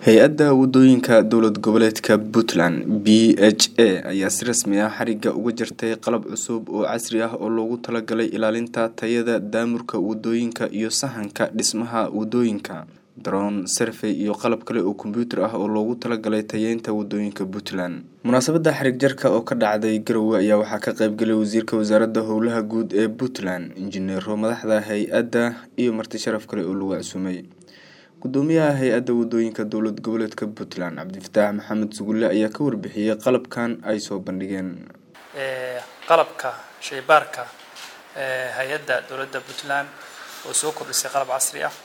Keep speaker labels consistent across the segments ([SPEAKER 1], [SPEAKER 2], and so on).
[SPEAKER 1] hay-adda wadooyinka dowlad goboleedka puntland b h a ayaa si rasmi ah xariga uga jartay qalab cusub oo casri ah oo loogu talagalay ilaalinta tayada daamurka wadooyinka iyo sahanka dhismaha wadooyinka daroon sarfey iyo qalab kale oo kombyuutar ah oo loogu talagalay tayeynta wadooyinka puntland munaasabada xarig jarka oo ka dhacday garowe ayaa waxaa ka qeybgalay wasiirka wasaaradda howlaha guud ee puntland injineero madaxda hay-adda iyo marti sharaf kale oo lagu casuumay gudoomiyaha hay-adda wadooyinka dowlad goboleedka puntland cabdifataax maxamed sugulle ayaa ka warbixiyey qalabkan ay soo bandhigeen
[SPEAKER 2] qalabka shaybaarka hay-adda dowladda puntland oo soo kordhisay qalab casri ah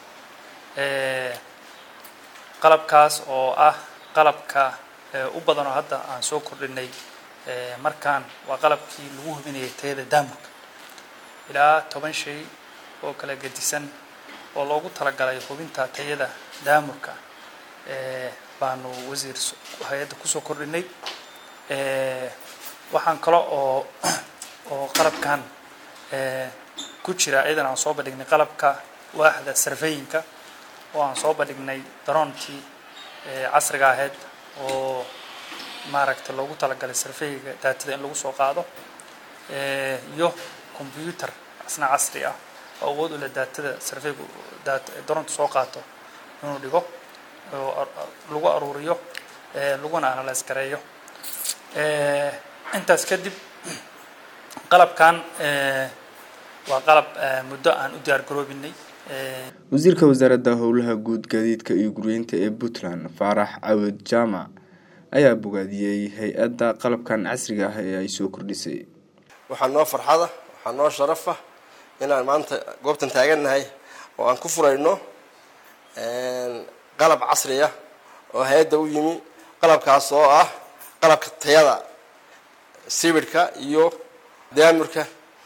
[SPEAKER 2] qalabkaas oo ah qalabka u badan oo hadda aan soo kordhinay markaan waa qalabkii lagu hubinayay tayada daamurka ilaa toban shay oo kala gedisan oo loogu talagalay hubinta tayada daamurka baanu wasiir hay-adda kusoo kordhinay waxaan kale oo oo qalabkan ku jira iyadan aan soo bandhignay qalabka waaxda sarfeyinka oo aan soo bandhignay daroontii casriga ahayd oo maaragtay loogu talagalay sarfeyga daatada in lagu soo qaado iyo combyuutar asna casri ah oo awood u leh daatada sarfeygu daroonta soo qaato inuu dhigo oo lagu aruuriyo laguna analyse gareeyo intaas kadib qalabkan waa qalab muddo aan u diyaar garoobinay
[SPEAKER 1] wasiirka wasaaradda howlaha guud gaadiidka iyo guryeynta ee puntland faarax cawed jaamac ayaa bogaadiyey hay-adda qalabkan casriga ah ee ay soo kordhisay
[SPEAKER 3] waxaa noo farxada waxaa noo sharafa inaan maanta goobtan taagannahay oo aan ku furayno qalab casri ah oo hay-adda u yimi qalabkaas oo ah qalabka tayada sibidhka iyo daamurka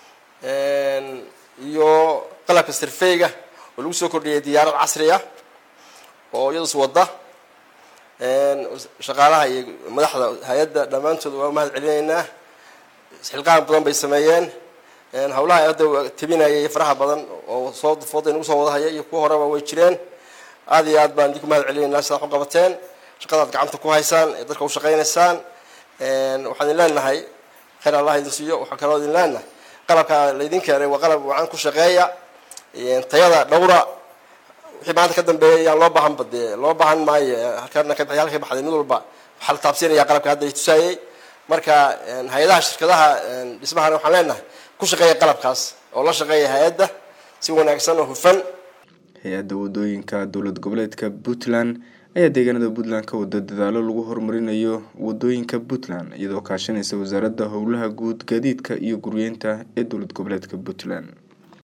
[SPEAKER 3] iyo qalabka sirfeyga oo lagu soo kordhiyay diyaarad casri ah oo iyadus wadda shaqaalaha iyo madaxda hay-adda dhammaantood waa mahad celinaynaa xilqaan badan bay sameeyeen hawlaha hadda tabinayay faraha badan oo soo fooda nagu soo wadahaya iyo kuwa horeba way jireen aada iyo aad baan idinku mahad celinaynaa sidaad u qabateen shaqadaad gacanta ku haysaan ee dadka u shaqaynaysaan waxaan idin leenahay khayr allah idin siiyo waxaa kaloo idin leenahay qalabka laydin keenay waa qalab wacan ku shaqeeya tayada dhowra wixii maanta ka dambeeya yaan loo baahanba dee loo baahan maayo halkana ka halka baxday mid walba waxaa la taabsiinaya qalabka hadda la tusaayey marka hay-adaha shirkadaha dhismahana waxaan leenahay ku shaqeeya qalabkaas oo la shaqeeya hay-adda si wanaagsan oo hufan
[SPEAKER 1] hay-adda wadooyinka dowlad goboleedka puntland ayaa deegaanada puntland ka wada dadaalo lagu horumarinayo wadooyinka puntland iyadoo kaashanaysa wasaaradda howlaha guud gaadiidka iyo guryeynta ee dowlad goboleedka puntland